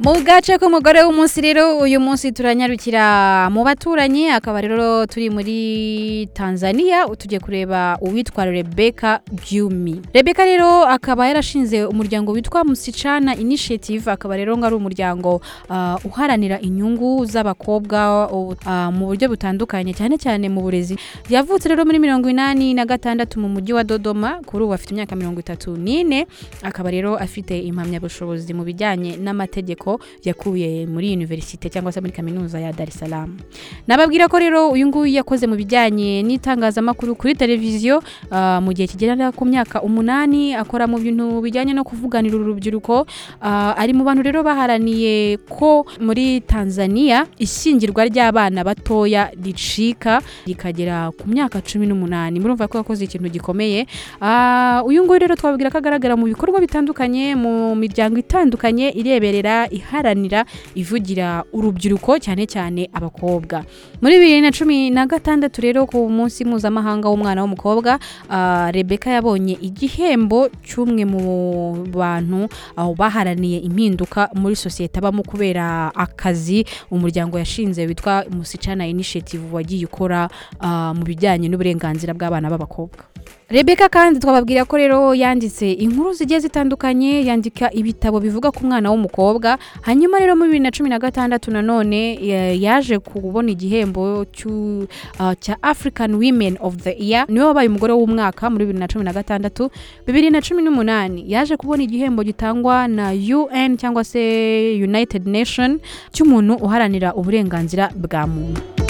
mu gace k'umugore w'umunsi rero uyu munsi turanyarukira mu baturanyi akaba rero turi muri tanzania tujye kureba uwitwa rebeka byumi rebeka rero akaba yarashinze umuryango witwa musicana initiative akaba rero ngo ari umuryango ah, uharanira inyungu z'abakobwa ah, mu buryo butandukanye cyane cyane mu burezi yavutse rero muri mirongo inani na gatandatu mu mujyi wa dodoma kuri ubu afite imyaka mirongo itatu n'ine akaba rero afite impamyabushobozi mu bijyanye n'amategeko yakuye muri universite cyangwa se muri kaminuza ya dar es salaam nababwira ko rero uyu nguyu yakoze mu bijyanye n'itangazamakuru kuri televiziyo ah, mu gihe kigera ku myaka umunani akora mu bintu bijyanye no kuvuganira urubyiruko Ah, ari mu bantu rero baharaniye ko muri tanzania ishyingirwa ry'abana batoya ricika rikagera ku myaka cumi n'umunani murumva ko yakoze ikintu gikomeye Ah, uyu nguyu rero twababwira ko agaragara mu bikorwa bitandukanye mu miryango itandukanye ireberera iharanira ivugira urubyiruko cyane cyane abakobwa muri bibiri na cumi na gatandatu rero ku munsi mpuzamahanga w'umwana w'umukobwa ah, rebeka yabonye igihembo cy'umwe mu bantu aho baharaniye impinduka muri sosiyete abamo kubera akazi umuryango yashinze witwa musicana initiative wagiye ukora ah, mu bijyanye n'uburenganzira bw'abana b'abakobwa rebeka kandi twababwira ko rero yanditse inkuru zigiye zitandukanye yandika ibitabo bivuga ku mwana w'umukobwa hanyuma rero muri bibiri na cumi na gatandatu nanone ya- yaje kubona igihembo cy'u- ah, cya african women of the year niwe wabaye umugore w'umwaka muri bibiri na cumi na gatandatu bibiri na cumi n'umunani yaje kubona igihembo gitangwa na un cyangwa se united nation cy'umuntu uharanira uburenganzira bwa muntu